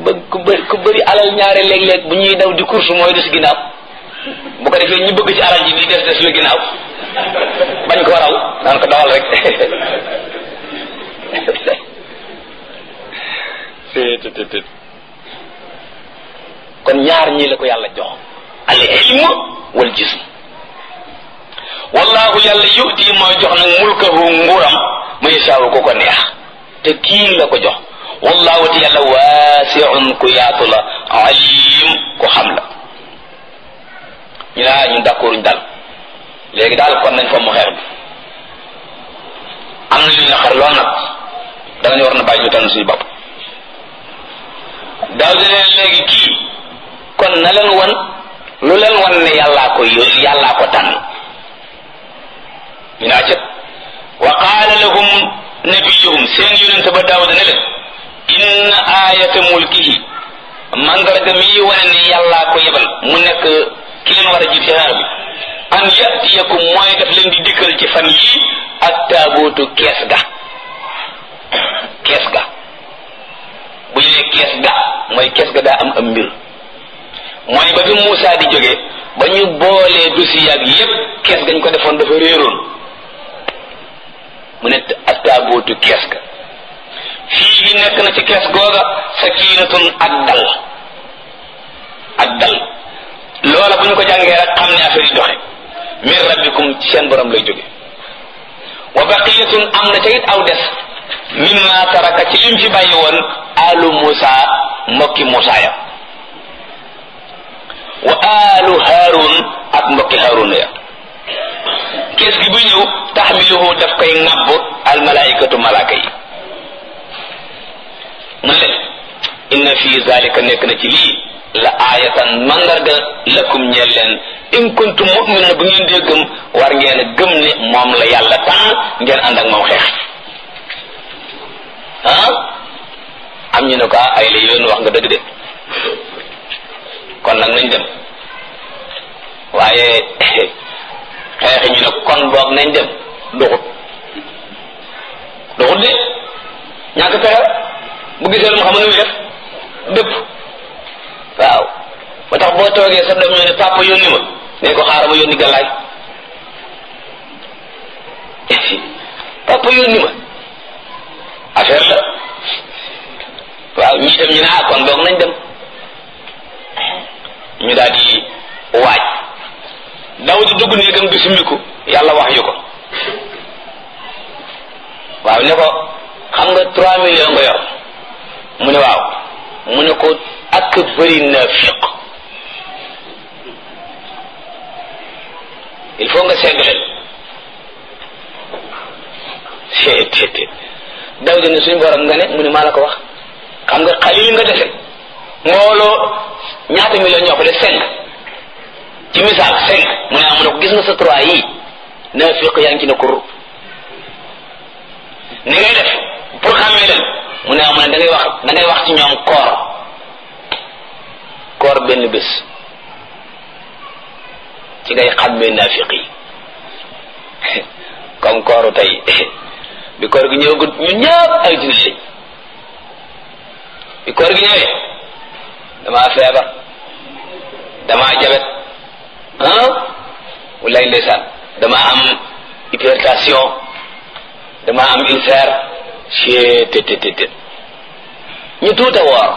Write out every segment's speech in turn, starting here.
bë ku bëri ku bëri alal ñaare léeg-léeg bu ñuy daw di course mooy des ginnaaw bu ko defee ñu bëgg ci alal ji di des des la ginnaaw bañ ko raw naan ko dawal rek kon ñaar ñii la ko yàlla jox al ilm wal jism wallahu yàlla yuti mooy jox nag mulkahu nguuram mu yashaawu ku ko neex te kii la ko jox wallahu te yàlla waasiun ku yaatu la alim ku xam la ñu naa ñun d'accorduñ daal léegi daal kon nañ fa mu xeex bi am na ñu naqar lool nag danañ war na bàyyi ñu tànn suñu bopp daaw di leen léegi kii kon na leen wan lu leen wan ne yàllaa ko yónni yàllaa ko tànn ñu naa cëp wa qaala lahum nabiyuhum seen yonente ba daawuda ne leen inna ayata mulkihi mandarga mii wane ne yàllaa ko yebal mu nekk ki leen war a jiit xeex bi an yatiyakum mooy daf leen di dikkal ci fan yii ak taabootu kees ga kees ga bu ñu nee kees ga mooy kees ga daa am am mbir mooy ba fi Moussa di jóge ba ñu boolee dossier ak yépp kees gañ ko defoon dafa réeroon mu ne ak taabootu kees ga fii gi nekk na ci kees googa sakiinatun ak dal ak dal loola bu ñu ko jàngee rek xam ne affaire yi doxe min rabbikum ci seen borom lay jóge wa baqiyatun am na ca it aw des mimma taraka ci lim fi bàyyi woon alu Musa mbokki Musa ya wa alu Harun ak mbokki Harun ya kees gi bu ñëw taxmiluhu daf koy ŋàbb al malaikatu malaaka yi mu ne inna fi zalika nekk na ci lii la aayatan mandarga lakum ñeel leen in kuntum mu'minin bu ngeen dee gëm war ngeen a gëm ne moom la yàlla tànn ngeen ànd ak moom xeex ah am ñu ne ko ay la yoon wax nga dëgg de kon nag nañ dem waaye xeexi ñu ne kon boog nañ dem duxut duxut de ñàkk pexe bu gisee lu mu xam ne muy def dëpp waaw ba tax boo toogee sa doom ñoo ne papa yónni ma ne ko xaaral ma yónni gàllaay papa yónni ma affaire la waaw ñii dem ñu ne ah kon boog nañ dem ñu daal di waaj daw di dugg néegam di summiku yàlla wax yu ko waaw ne ko xam nga trois millions nga yor mu ne waaw mu ne ko ak bëri naafiq il faut nga segg leen seet daw di ne suñu borom nga ne mu ne maa la ko wax xam nga xalil nga dese mbooloo ñaata million ñoo ko de cinq ci misaal cinq mu ne ah mu ne ko gis nga sa trois yii naafiq yaa ngi ci ne kur ni ngay def pour xàmmee leen mu ne ah mu ne da ngay wax da ngay wax ci ñoom koor koor benn bés ci ngay xàmmee naafiq yi comme kooru tey bi koor gi ñëwagut ñu ñëpp ay jullit lañ bi koor gi ñëwee damaa feebar damaa jabet ah walaay ndeysaan damaa am hypertension damaa am ulcère cee te te te te ñu tuuta woor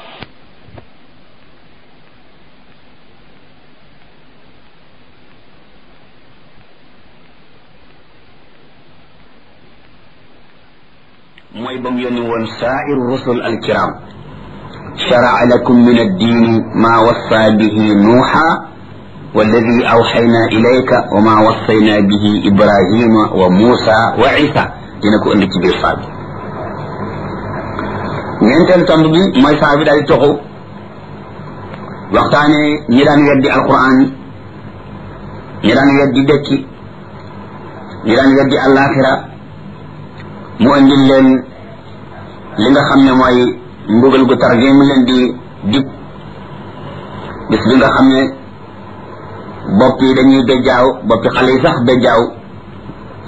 mooy ba mu yónni woon saa'ir rusul alkiram shara'a lakum min addiini maa wassa bihi nuuxa walladi awxayna ilayka wa maa wassayna bihi ibrahima wa muusa wa isa dina ko indi ci biir saa bi ñeenteelu tomb bi mooy saa bi daal di toxu waxtaane ñi daan weddi alquran ñi daan weddi dëkki ñi daan weddi alaxira mu andil leen li nga xam ne mooy mbugal gu tar gi mu leen di dig bis bi nga xam ne bopp yi dañuy bejjaaw boppi xale yi sax bejjaaw